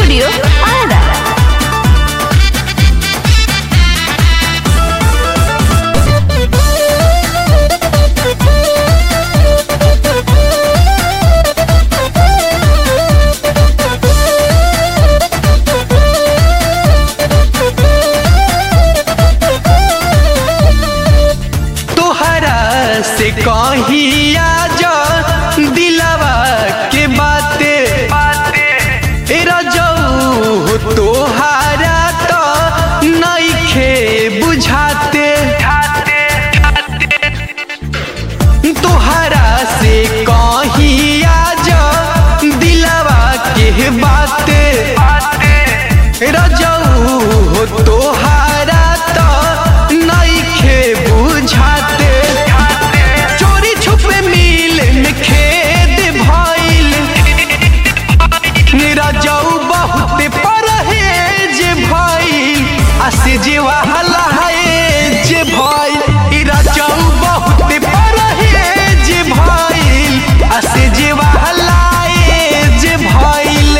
Studio Ara. तोहरा से कहिया जा दिलवा के बाते ए रजऊ तोहरा तो नइखे बुझाते तोहरा से कहिया जा दिलवा के बाते रजऊ तोहरा तो नइखे बुझाते चोरी छुपे मिल में खेद भइल रजऊ बहुत परहेज भइल आ से जीवा हलाए जे भइल ई रजऊ बहुत परहेज भइल आ से जीवा हलाए जे भइल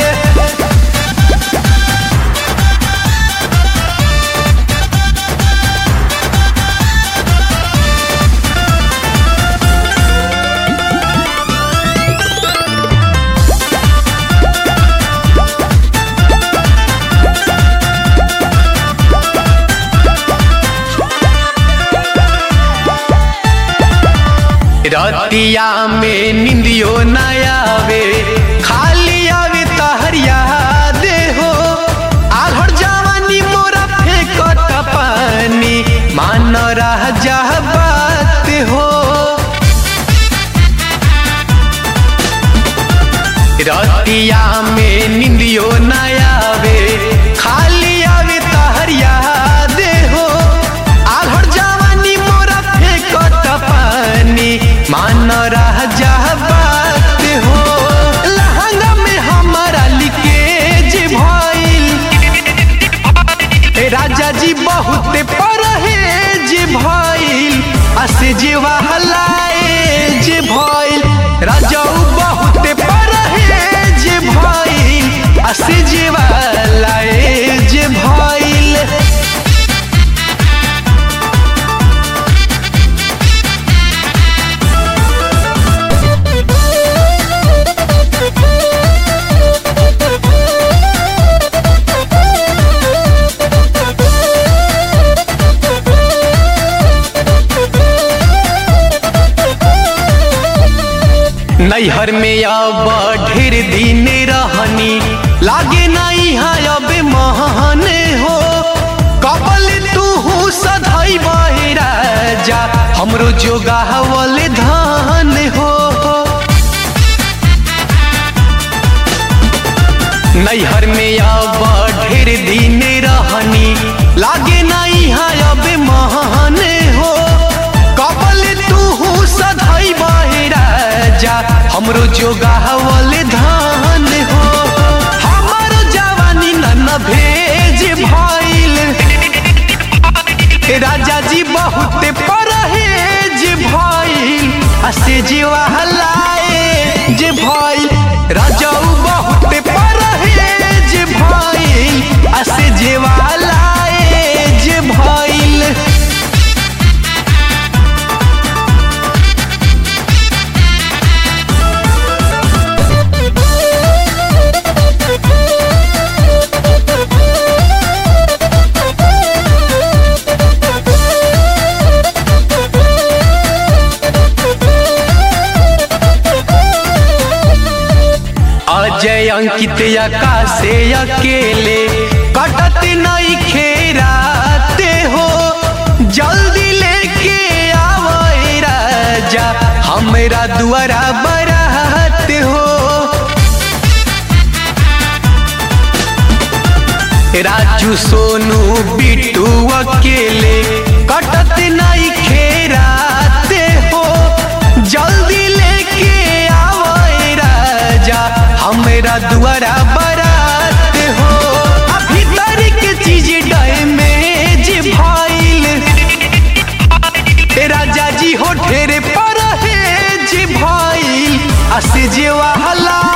रतिया में निंदियो न आवे खाली आवे तहर याद हो आघर जवानी मोरा फेंकत पानी मान रह जा बात हो रतिया में निंदियो न आवे खाली आवे तहर याद हो आघर जवानी मोरा फेंकत पानी मान रह जा बात हो लहंगा में हमारा लिकेज भइल ए राजा जी बहुत परहेज भइल असे जीवा हलाए जे भइल राजाऊ बहुत परहेज भइल असे जीवा हलाए जे भइल नैहर में अब ढेर दिन रहनी लागे नहीं है अब महन हो कबल तू सधई राजा हमरो जोगावल धान हो नैहर में अब ढेर दिन रहनी लागे नहीं है अब महान हो कबल तू सधई राजा हमरो जोगावल धान हो हमर जवानी नन भेज भइल राजा जी बहुत परहेज भइल आ से जीवा हलाए जे भइल राजाऊ बहुत परहेज भइल आ से जीवा हलाए जे भइल अजय अंकित आकाशे अकेले कटत नहीं खेराते हो जल्दी लेके आवे राजा हमरा दुआरा बरात हो राजू सोनू बिट्टू अकेले कटत नहीं खेराते हो जल्दी लेके आवे राजा हमरा दुआरा बरात हो आ भीतर के चीज डैमेज भइल ए राजा जी हो ढेरे पर है जी भइल आ से जेवा हला